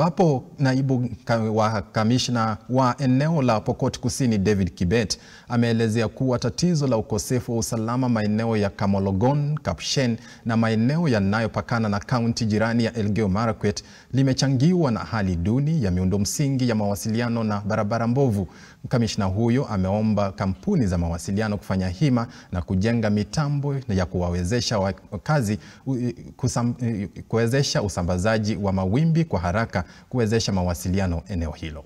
ambapo naibu wa kamishna wa eneo la Pokot Kusini David Kibet ameelezea kuwa tatizo la ukosefu wa usalama maeneo ya Kamologon, Kapshen na maeneo yanayopakana na kaunti jirani ya Elgeyo Marakwet limechangiwa na hali duni ya miundo msingi ya mawasiliano na barabara mbovu. Kamishna huyo ameomba kampuni za mawasiliano kufanya hima na kujenga mitambo ya kuwawezesha wakazi kusam, kuwezesha usambazaji wa mawimbi kwa haraka kuwezesha mawasiliano eneo hilo.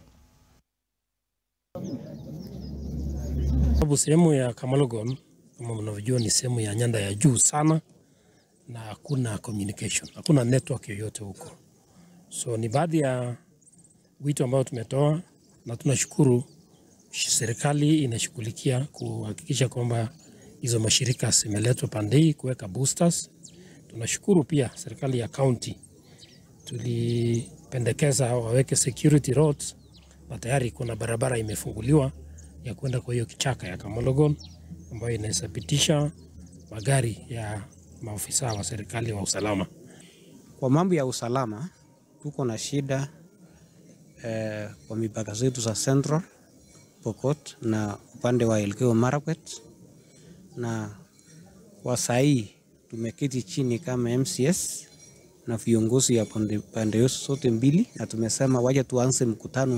Sababu sehemu ya Kamalogon kama mnavyojua ni sehemu ya nyanda ya juu sana, na hakuna communication, hakuna network yoyote huko. So ni baadhi ya wito ambao tumetoa na tunashukuru serikali inashughulikia kuhakikisha kwamba hizo mashirika zimeletwa pande hii kuweka boosters. Tunashukuru pia serikali ya county, tulipendekeza waweke security roads na tayari kuna barabara imefunguliwa ya kwenda kwa hiyo kichaka ya Kamologon ambayo inaweza pitisha magari ya maofisa wa serikali wa usalama. Kwa mambo ya usalama tuko na shida eh, kwa mipaka zetu za Central Pokot na upande wa Elgeyo Marakwet, na kwa sahii tumeketi chini kama MCS na viongozi ya pande zote mbili, na tumesema waje tuanze mkutano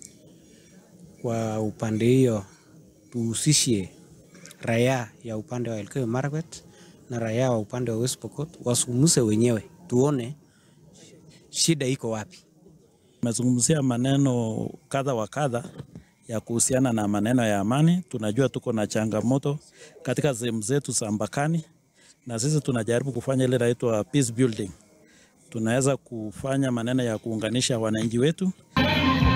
kwa upande hiyo, tuhusishe raia ya upande wa Elgeyo Marakwet na raia wa upande wa West Pokot wasungumze wenyewe, tuone shida iko wapi. Tumezungumzia maneno kadha wa kadha ya kuhusiana na maneno ya amani. Tunajua tuko na changamoto katika sehemu zetu za mpakani, na sisi tunajaribu kufanya ile inaitwa peace building. Tunaweza kufanya maneno ya kuunganisha wananchi wetu.